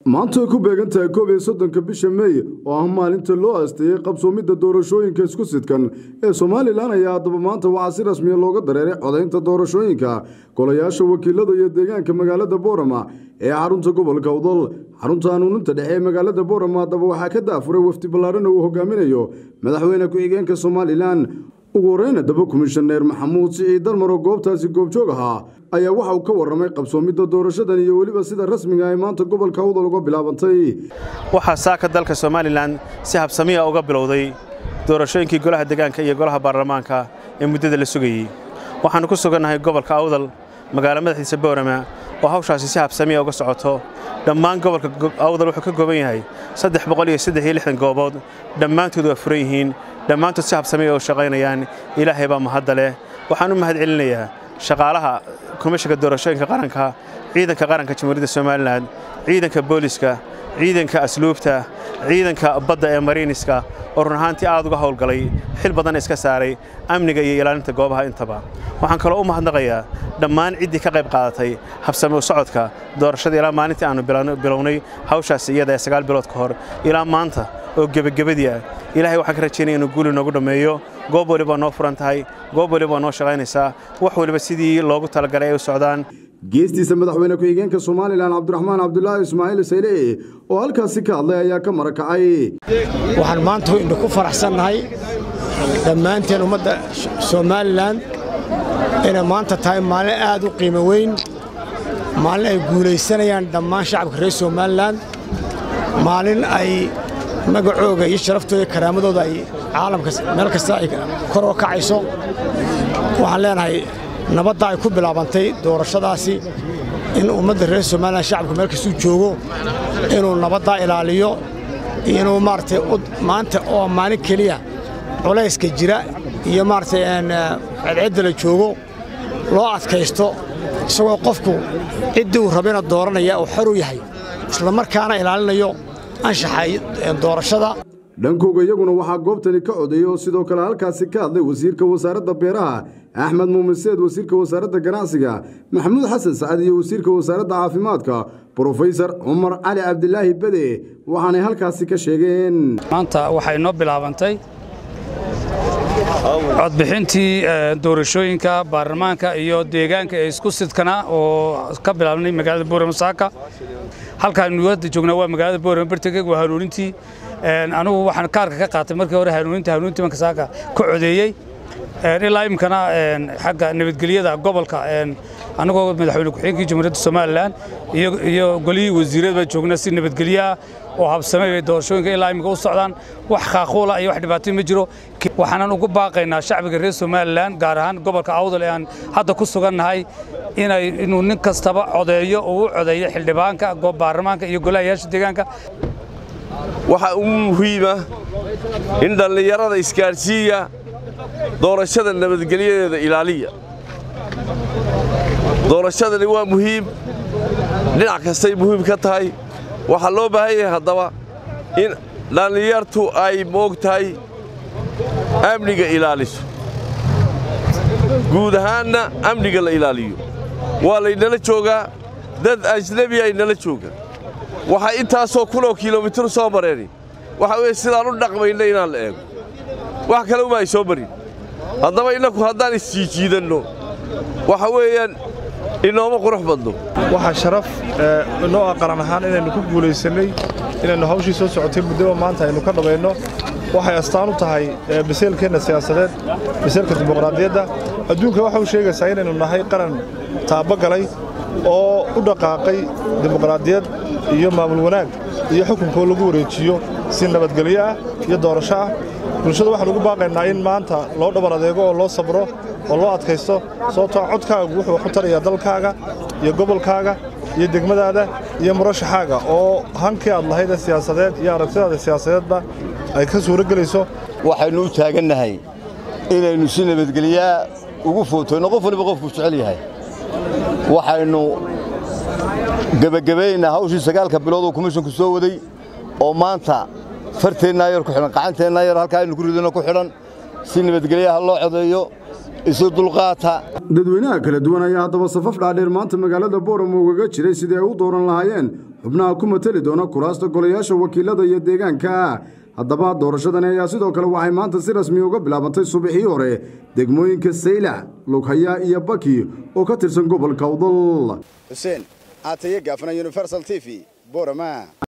maanta ay ku beegan tahay koob iyo soddonka bisha meey oo ah maalinta loo aasteeyey qabsoomidda doorashooyinka isku sidkan ee somalilan ayaa haddaba maanta waxaa si rasmiya looga dareeray codaynta doorashooyinka golayaasha wakiilada iyo deegaanka magaalada boorama ee xarunta gobolka udol xarunta hanuuninta dhexe ee magaalada boorama haddaba waxaa ka daafuray wafdi ballaarana uu hogaaminayo madaxweyne ku-xigeenka somalilan ugu horeyna daba komishaneer maxamuud siciid dalmar oo goobtaasi goobjoog ahaa ayaa waxa uu ka warramay qabsoomidda doorashadan iyo weliba sida rasmiga ay maanta gobolka udal uga bilaabantay waxaa saaka dalka somalilan si habsamiya uga bilowday doorashooyinkii golaha degaanka iyo golaha baarlamaanka ee muddada la sugayey waxaannu ku sugannahay gobolka awdal magaalo madaxiisa boorama oo hawshaasi si habsamiya uga socoto dhammaan gobolka awdal wuxuu ka kooban yahay saddex boqol iyo saddex iyo lixdan goobood dhammaantood waa furan yihiin dhammaantood si habsamiya u shaqaynayaan ilaahay baa mahadda leh waxaan u mahad celinayaa shaqaalaha komishanka doorashooyinka qaranka ciidanka qaranka jamhuuriyadda somalilan ciidanka booliska ciidanka asluubta ciidanka badda ee mariiniska oo run ahaantii aad uga howlgalay xil badan iska saaray amniga iyo ilaalinta goobaha intaba waxaan kaloo u mahadnaqayaa dhammaan ciddii ka qayb qaadatay habsami u socodka doorashada ilaa maalintii aannu bilownay hawshaasi iyada ee sagaal bilood ka hor ilaa maanta oo gebagabadii ah ilaahay waxaan ka rajaynaya inuu guuli noogu dhammeeyo goob waliba noo furan tahay goob waliba noo shaqaynaysaa wax waliba sidii loogu talagalay ay u socdaan geestiisa madaxweyne ku-xigeenka somalilan cabdiraxmaan cabdulaahi ismaaciil sayle oo halkaasi ka hadlay ayaa ka marakacay waxaan maanta indha ku faraxsannahay dhammaanteen ummadda somalilan inay maanta tahay maalin aad u qiimo weyn maalin ay guulaysanayaan dhammaan shacabka reer somalilan maalin ay magacooga iyo sharaftooda karaamadooda ay caalamka meel kasta ay kor oo kacayso waxaan leenahay nabadda ay ku bilaabantay doorashadaasi in ummadda reer somalilan shacabka meel kastuu joogo inuu nabaddaa ilaaliyo inuu maaragtay maanta oo maalin keliya culayska jira iyo maaragtay cedcedda la joogo loo adkaysto isagoo qofku ciddii uu rabina dooranaya uu xor u yahay isla markaana ilaalinayo anshaxa doorashada dhankooga iyaguna waxaa goobtani ka codeeyey oo sidoo kale halkaasi ka hadlay wasiirka wasaaradda beeraha axmed muumiseed wasiirka wasaaradda ganacsiga maxamuud xasan sacad iyo wasiirka wasaaradda caafimaadka brofesor cumar cali cabdilaahi bede waxaanay halkaasi ka sheegeen maanta waxay noo bilaabantay codbixintii doorashooyinka baarlamaanka iyo deegaanka ee isku sidkana oo ka bilaabnay magaalada boorama saaka halkaanu hadda joognaa waa magaalada boorama bartageg waa hanuunintii anigu waxaan kaarka ka qaatay markii hore hanuuninta hanuunintii banka saaka ka codeeyey ilaa iminkana xagga nabadgelyada gobolka anagoo madaxweyne ku-xigeenkii jamhuuriyadda somalilan iyo golihii wasiirada baa joognaa si nabadgelyaah oo habsamay bay doorashooyinka ilaa iminka u socdaan wax khaaquula iyo wax dhibaatay ma jiro waxaanan ugu baaqaynaa shacbiga reer somalilan gaar ahaan gobolka awdal ee aan hadda ku sugannahay inay inuu nin kastaba codeeyo oo u codeeyo xildhibaanka baarlamaanka iyo golahayaasha deegaanka waxaa ugu muhiima in dhallinyarada isgaadhsiiya doorashada nabadgelyadeeda ilaaliya doorashadani waa muhiim dhinac kastay muhiim ka tahay waxaa loo baahan yahay haddaba in dhallinyartu ay moog tahay amniga ilaaliso guud ahaanna amniga la ilaaliyo waa laynala joogaa dad ajnebi ay nala joogaan waxay intaasoo kunoo kilomitir soo mareeni waxa weeye sidaan u dhaqmayna inaan la eego wax kale uma ay soo marin haddaba innaku haddaan isjiijiidanno waxa weeyaan inooma qurux badno waxaa sharaf inoo ah qaran ahaan inaynu ku guulaysannay inaynu hawshii soo socotay muddaba maanta aynu ka dhabayno waxay astaan u tahay biseelkeenna siyaasadeed biseelka dimuqraadiyadda adduunka waxa u sheegaysaa inaynu nahay qaran taabagalay oo u dhaqaaqay dimuqraadiyad iyo maamul wanaag iyo xukunkoo lagu wareejiyo si nabadgelyo ah iyo doorasho ah bulshada waxaan ugu baaqaynaa in maanta loo dhabar adeego oo loo sabro oo loo adkaysto sababtoo codkaagu wuxuu wax u tarayaa dalkaaga iyo gobolkaaga iyo degmadaada iyo murashaxaaga oo hankii aad lahayd ee siyaasadeed iyo aragtidaada siyaasadeedba ay ka suuro gelayso waxaynu u taagannahay inaynu si nabadgelyaa ugu footayno qof waliba qofku jecel yahay waxaynu gebagabaynaa hawshii sagaalka bilood oo komishonku soo waday oo maanta farteennaa yar ku xidhan qacanteennaa yar halkaa aynu ku ridano ku xidhan si nabadgelyaha loo codeeyo isu dulqaata dadweynaha kala duwan ayaa haddaba safaf dhaadheer maanta magaalada booramo ugaga jiray sidii ay u dooran lahaayeen xubnaha ku mateli doona kuraasta golayaasha wakiilada iyo deegaanka haddaba doorashadani ayaa sidoo kale waxay maanta si rasmi uga bilaabantay subaxii hore degmooyinka saylac lughaya iyo baki oo ka tirsan gobolka awdal xuseen aataye gaafana universal t v borama